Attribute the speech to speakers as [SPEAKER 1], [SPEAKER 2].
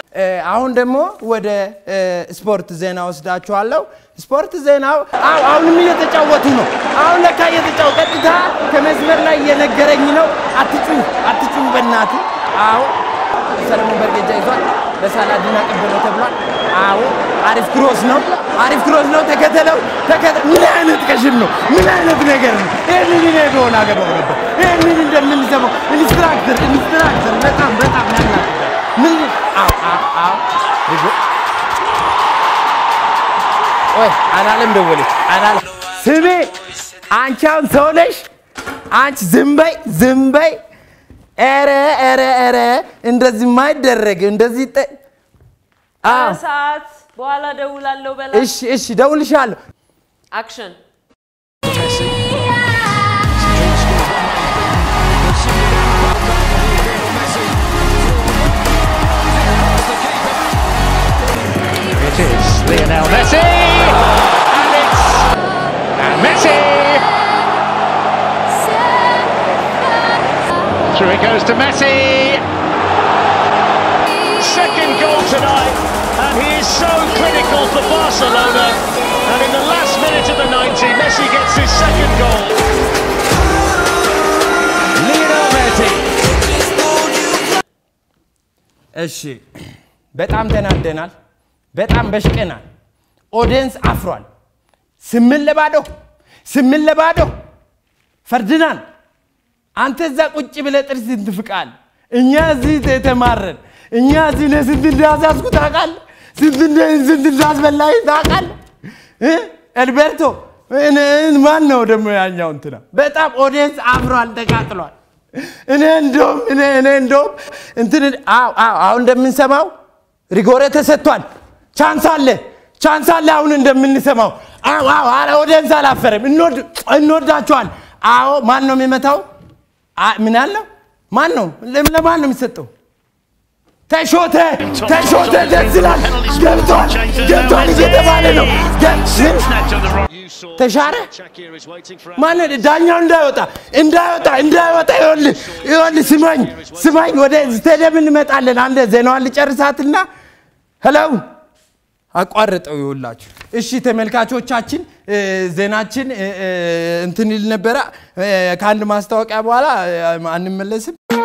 [SPEAKER 1] እ፣ አሁን ደግሞ ወደ እ፣ ስፖርት ዜና ወስዳችኋለሁ። ስፖርት ዜናው አዎ፣ አሁንም እየተጫወቱ ነው። አሁን ለካ እየተጫወቱ ቀጥታ ከመስመር ላይ እየነገረኝ ነው። አትጩ አትጩ በእናት አዎ፣ ሰለሞን በርጌጃ ይዟል። ለሳላዲን አቀበለው ተብሏል። አዎ፣ አሪፍ ክሮስ ነው፣ አሪፍ ክሮስ ነው። ተከተለው ተከተ- ምን አይነት ቀሽም ነው? ምን አይነት ነገር ነው? ይህንን እኔ በሆነ አገባው ነበር። ይህንን እንደምንሰማው ኢንስትራክተር ኢንስትራክተር በጣም በጣም ያናግዳል። ምን አዎ አዎ አዎ ይጎ ወይ አላለም ደወለች አላለ ስሜ አንቺ አሁን ሰው ነሽ አንቺ ዝም በይ ዝም በይ ኧረ ኧረ ኧረ እንደዚህ ማይደረግ እንደዚህ ጠ አዎ
[SPEAKER 2] ሰዓት በኋላ ደውላለሁ በላ
[SPEAKER 1] እሺ እሺ ደውልሻለሁ
[SPEAKER 2] አክሽን
[SPEAKER 3] It is Lionel Messi, and it's and Messi. Through it goes to Messi. Second goal tonight, and he is so critical for Barcelona. And in the last minute of the 90, Messi gets his second goal. Lionel Messi.
[SPEAKER 1] እሺ በጣም ተናደናል በጣም በሽቀናል ኦዲየንስ አፍሯል ስምን ለባዶ ስምን ለባዶ ፈርድናል አንተ እዛ ቁጭ ብለህ ጥርስ ትፍቃል እኛ እዚህ ተማረን እኛ እዚህ ለስንት እንዳዛዝኩ ታውቃለህ ስንት እንደ- ስንት እንዳስበላኝ ታውቃለህ እ? ኤልቤርቶ እኔ- ማን ነው ደግሞ ያኛው እንትና በጣም ኦዲየንስ አፍሯል ተቃጥሏል እኔ እንደውም እኔ እኔ እንደውም እንትን አዎ አዎ አሁን እንደምንሰማው ሪጎሬ ተሰጥቷል ቻንስ አለ ቻንስ አለ አሁን እንደምንሰማው አዎ አዎ አረ ኦዲየንስ አላፈረም እንወድ እንወዳቸዋል አዎ ማን ነው የሚመታው አ- ምን ያለው ማን ነው ለም- ለማን ነው የሚሰጠው ተሾተ ተሾተ ደስ ይላል ገብቷል ገብቷል እየተባለ ነው ገ- ምን? ተሻረ ማን ዳኛው እንዳይወጣ እንዳይወጣ እንዳይወጣ ይኸውልህ ይኸውልህ ስማኝ ስማኝ ወደ ስቴዲየም እንመጣለን አንድ ዜናዋን ልጨርሳትና ሄለው አቋርጠው ይውላችሁ እሺ ተመልካቾቻችን እ፣ ዜናችን እ፣ እ፣ እንትን ይል ነበረ እ፣ ከአንድ ማስታወቂያ በኋላ እ፣ አንመለስም